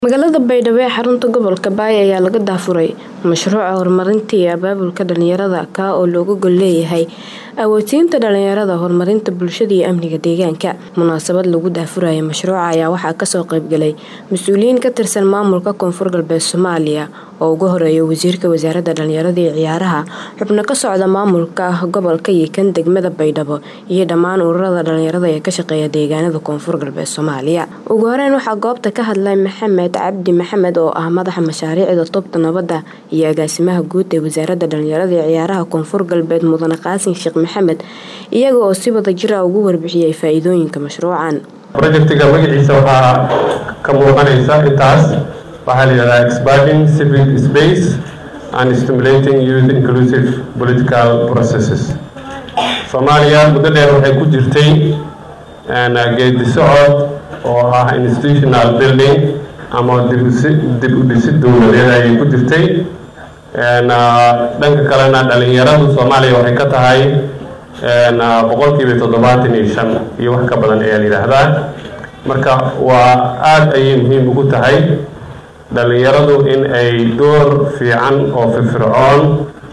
Magaalada Baydhabo ee xarunta gobolka Baay ayaa laga daafuray mashruuca horumarinta iyo abaabulka dhalinyarada kaa oo looga gol leeyahay awoodsiinta dhalinyarada horumarinta bulshada iyo amniga deegaanka munaasabad lagu daafurayo mashruuca ayaa waxaa kasoo qaybgalay mas-uuliyiin ka tirsan maamulka koonfur galbeed Soomaaliya oo ugu horeeya wasiirka wasaaradda dhalinyarada iyo ciyaaraha xubno ka socda maamulka gobolka iyo kan degmada Baydhabo iyo dhammaan ururada dhalinyarada ee ka shaqeeya deegaanada koonfur galbeed Soomaaliya ugu horeyn waxaa goobta ka hadlay Maxamed cabdi maxamed oo ah madaxa mashaariicda tubta nabadda iyo agaasimaha guud ee wasaaradda dhalinyarada iyo ciyaaraha koonfur galbeed mudane qaasin sheekh maxamed iyaga oo si wada jir ah ugu warbixiyay faa-iidooyinka mashruucan projectiga magaciisa waxaa ka muuqanaysa intaas waxaa la yidhahdaa expanding civic space and stimulating youth inclusive political processes soomaaliya muddo dheer waxay ku jirtay geedi socod oo ah institutional building ama dib u dhisid dowladeed ayay ku jirtay dhanka kalena dhalinyaradu soomaaliya waxay ka tahay boqolkiiba toddobaatan iyo shan iyo wax ka badan ayaa la yidhaahdaa marka waa aada ayay muhiim ugu tahay dhalinyaradu in ay door fiican oo firfircoon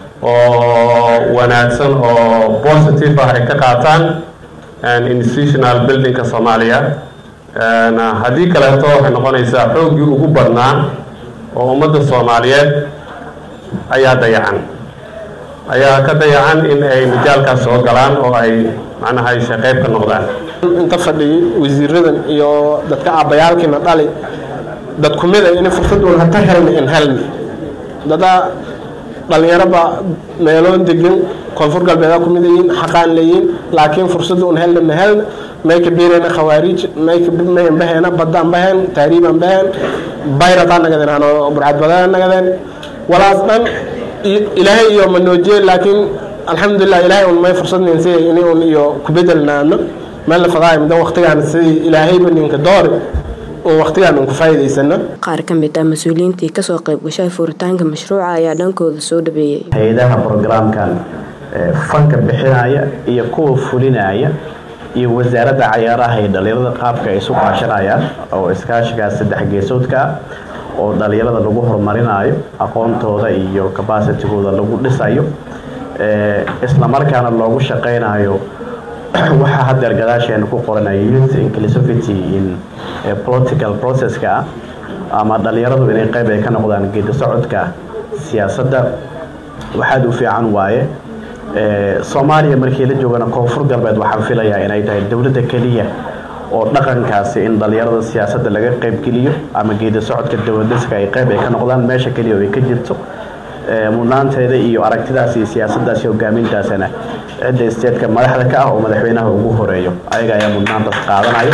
oo wanaagsan oo positive ah ay ka qaataan institutional buildingka soomaaliya haddii kaleeto waxay noqonaysaa xooggii ugu badnaa oo ummadda soomaaliyeed ayaa dayacan ayaa ka dayacan in ay majaalkaas soo galaan oo ay macnaha ay shaqeyb ka noqdaan inta fadhiyay wasiiradan iyo dadka aabbayaalkiina dhali dad kumida in fursad un hata helna in helna dada dhalinyaraba meeloon degan koonfur galbeeda kumid yihiin xaqaan leeyihin laakiin fursada un helna ma helna mayka beerena khawaariij mayka mayan bahena badaan bahen taariibaan bahen bayrataa nagadeen ano burcadbadaa nagadeen walaas dhan ilaahay iyo manoojiye laakiin alxamdulilah ilaahay un may fursadnin si ini un iyo kubedelnaano meel la fadaay mudan waqtigaan sidii ilaahayba ninka doori un waqtigaan un ku faa'iidaysano qaar ka mid ah mas-uuliyiintii kasoo qayb gashay furitaanka mashruuca ayaa dhankooda soo dhabeeyey hay-adaha programkan fanka bixinaya iyo kuwa fulinaya iyo wasaaradda cayaaraha iyo dhalinyarada qaabka ay isu kaashanayaan oo iskaashigaas saddex geesoodka oo dhalinyarada lagu horumarinayo aqoontooda iyo capacitigooda lagu dhisayo islamarkaana loogu shaqeynayo waxaa hadeer gadaasheena ku qoranaya youth inclusivity in political processka ama dhalinyaradu inay qeyb ay ka noqdaan geedi socodka siyaasadda waxaad u fiican waaye soomaaliya markii la joogana koonfur galbeed waxaan filayaa inay tahay dowladda keliya oo dhaqankaasi in dhalinyarada siyaasadda laga qeybgeliyo ama geedi socodka dowladhiska ay qeyb ay ka noqdaan meesha keliya oo ay ka jirto mudnaanteeda iyo aragtidaas iyo siyaasaddaas iyo hogaamintaasana cidda isteedka madaxda ka ah oo madaxweynaha ugu horeeyo ayaga ayaa mudnaantaas qaadanaya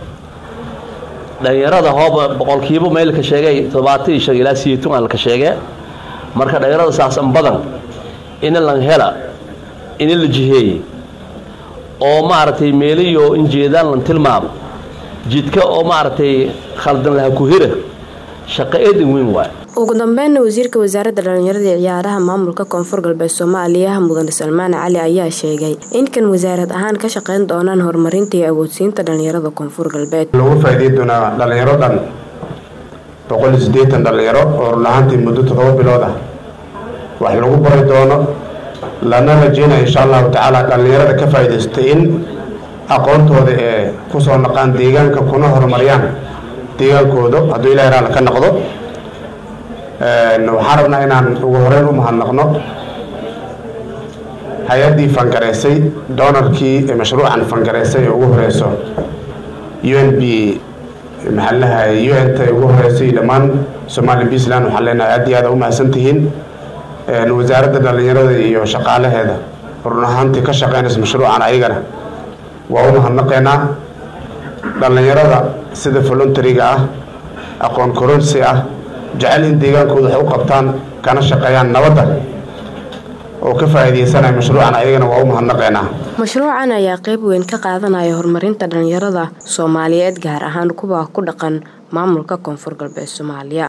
dhalinyarada hooba boqolkiiba meelka sheegay toddobaatan iyo shan ilaa sideetan alka sheegee marka dhalinyarada saasan badan ina lan hela ina la jiheeyey oo maaragtay meeliyo injeedaan lan tilmaamo jidka oo maaragtay khaldan laha ku hira shaqo eedan weyn waay ugu dambeynna wasiirka wasaaradda dhalinyarada iyo ciyaaraha maamulka koonfur galbeed soomaaliya mudane salmaan cali ayaa sheegay in kan wasaarad ahaan ka shaqeyn doonaan horumarinta iyo awoodsiinta dhalinyarada koonfur galbeed lagu faa'iideyn doonaa dhalinyaro dhan boqol iyo siddeetan dhalinyaro oo run ahaantii muddo toddoba bilood ah wax lagu bari doono lana rajeynaya insha allahu tacaala dhalinyarada ka faa'iidaystay in aqoontooda ee kusoo naqaan deegaanka kuna horumariyaan deegaankooda hadduu ilahay raalla ka noqdo waxaan rabnaa inaan ugu horeyn u mahadnaqno hay-addii fangareysay doonarkii mashruucan fangareysay ee ugu horeyso u n b maxaalaha u n ta ugu horeysay dhammaan somali puntland waxaan leenahay aad iyo aad u mahadsan tihiin wasaaradda dhalinyarada iyo shaqaalaheeda run ahaantii ka shaqeynaysa mashruucan ayagana waa u mahadnaqeynaa dhalinyarada sida voluntariga ah aqoon koronsi ah jecel in deegaankooda wax u qabtaan kana shaqeeyaan nabadda oo ka faa'iidaysanaya mashruucan ayagana waa u mahadnaqeynaa mashruucan ayaa qeyb weyn ka qaadanaya horumarinta dhalinyarada soomaaliyeed gaar ahaan kuwa ku dhaqan maamulka koonfur galbeed soomaaliya